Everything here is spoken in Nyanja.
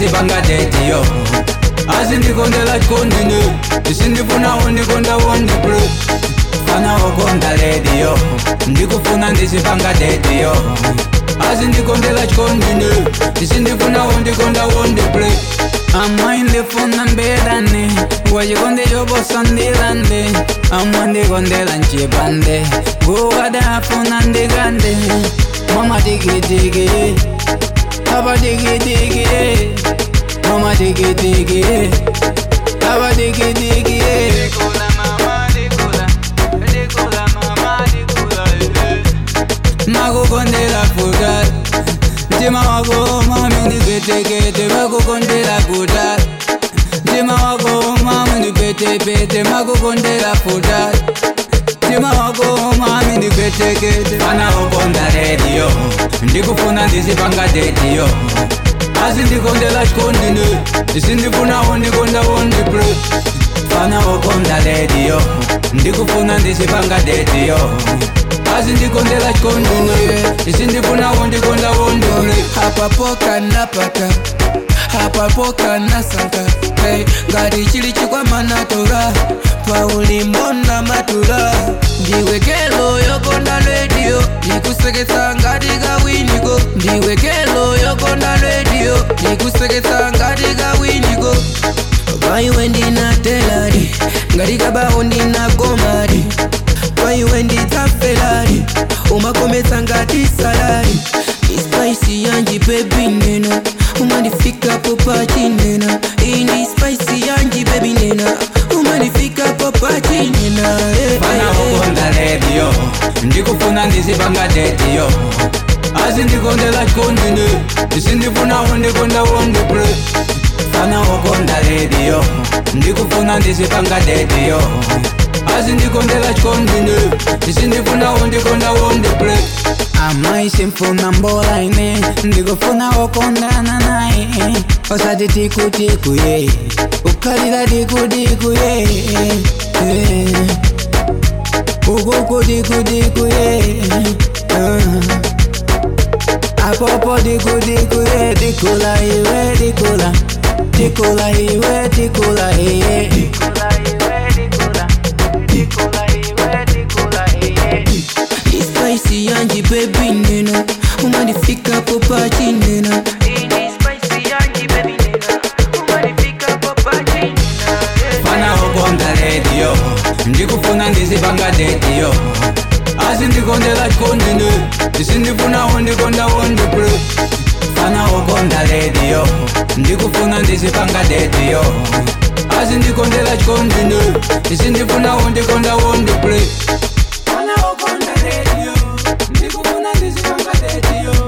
ndizipanga dediyo asi ndikondela chikondine isindifunawo ndikondawo ndipre fana wokonda rediyo ndikufuna ndizipanga dediyo asi ndikondela chikondine isindifunawo ndikondawo ndipre amwa indifuna mbelane wachikonde chobosandilande amwa ndikondela nchipande nguwadafuna ndikande mama tikitiki Papa diggy diggy, mama diggy diggy, Papa diggy diggy. Makukondela fugar, mtima wako mami ndipetekete, makukondela fugar. Mtima wako mami ndipetepete, makukondela fugar. Mtima wako mami ndipetekete, fana ukonda radio, ndikufuna ndizipanga dediyo. Asi ndikondela chikondine, isindifunawo ndikondawo ndipre. Fana ukonda radio, ndikufuna ndizipanga dediyo. Asi ndikondela chikondine, isindifunawo ndikondawo ndipre. apapoka napata apapoka nasanka hey, ngati chili chikwama natora paulimbo na matura ndiwekelo yokonda redio ndikuseketsa ngati kawiniko ndiwekelo yokonda redio ndikuseketsa ngati kawiniko paiwe ndinatelari ngati kabawo ndinagomari paiwe ndidzafelari umakometsa ngati salari ispaisi yanji bebi nena umandifikapo pachinena ini spaisi yanji bebi nena umandifikapo pachinena eh, fana eh, eh. ukonda radio ndikufuna ndizipanga dediyo asi ndikondela chikondine isindifunawo ndikondawo ndipre fana ukonda radio ndikufuna ndizipanga dediyo asi ndikondela chikondine isindifunawo ndikondawo ndipre amaisi mfuna mbola ine ndikufuna wokondana naye osati tikutikuye ukhalira tikutikuye ukukudikudikuye apopo dikudikuye dikula iwe dikula dikula iwe dikula iye ispaisi yanji bebi nena umandifikapo pachinena ini spaisi yanji bebi nena umandifikapo pachinena eh. fana ukonda radio ndikufuna ndizipanga dediyo asi ndikondela chikondine isindifunawo ndikondawo ndipre fana ukonda radio ndikufuna ndizipanga dediyo asi ndikondela chikondine isindifunawo ndikondawo ndipre fana ukonda radio ndikufuna ndizipanga dediyo